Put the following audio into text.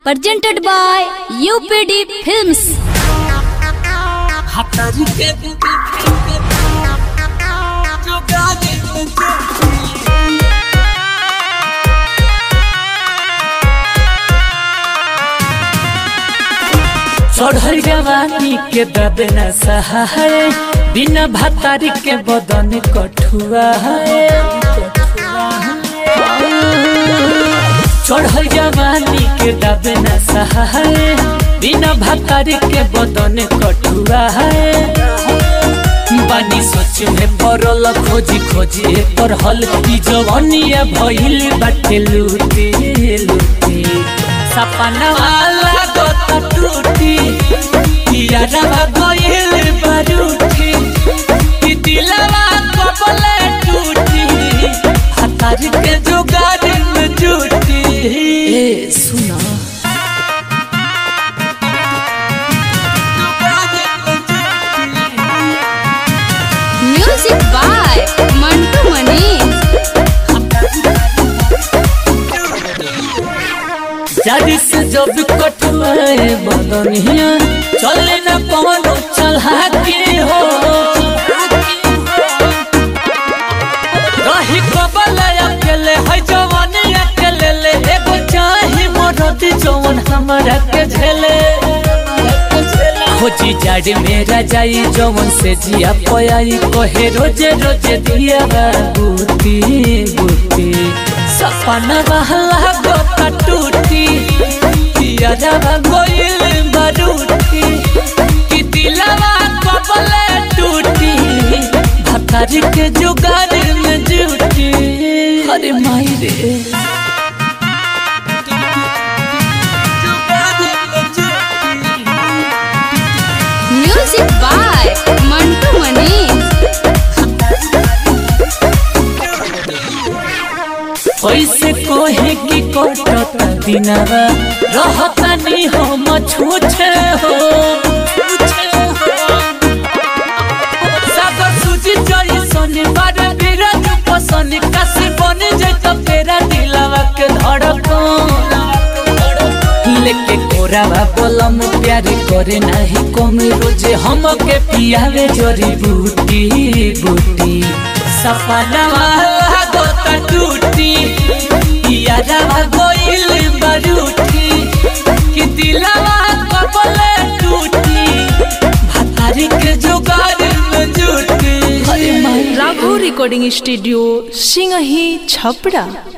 presented by UPD Films. हतारी के जो गाने में जो चढ़ल जवानी के दबे न सहाय बिना भतारी के बदन कठुआ है चढ़ल जवानी के दबे न सहाय बिना भतारी के बदन कठुआ है बानी सोच में पड़ल खोजी खोजी पर हल की जवानिया भइल बाटे लूटी लूटी सपना वाला गोता टूटी यारवा गइल बारूठी कि दिलवा कबले टूटी हतार के जुगाड़ में जूटी ए सुना Music by Mantu Manish. जारी से जब कटवाए बदनिया चले न पवन चला के हो रही कबल अकेले है जवान अकेले ले एगो चाही मरद जवन हमरा के झेले खोजी जाड़ी मेरा जाई जवन से जिया पयाई कहे रोजे रोजे दिया बूती बूती सपना बहला गोता टूटी यारवा गोइल बारूटी कि दिलवा कबले टूटी भतारी के जुगाड़ में जूटी अरे माई रे Music by Mantu Manish. कैसे कोहे की कोटता दिनवा रहता नी हम छूछे हो सागर सूजी जई सोनी बार बिरज पसंद कसी बन जत तेरा दिलवा के धड़कन लेके कोरावा बोलम प्यार करे नाही कम रोजे हमके पियावे जरी बूटी बूटी सपनावा गोता टूटी यारवा गोइल बारूठी कि दिलवा कबले टूटी भतारी के जुगाड़ में जूटी राघव रिकॉर्डिंग स्टूडियो सिंगही छपरा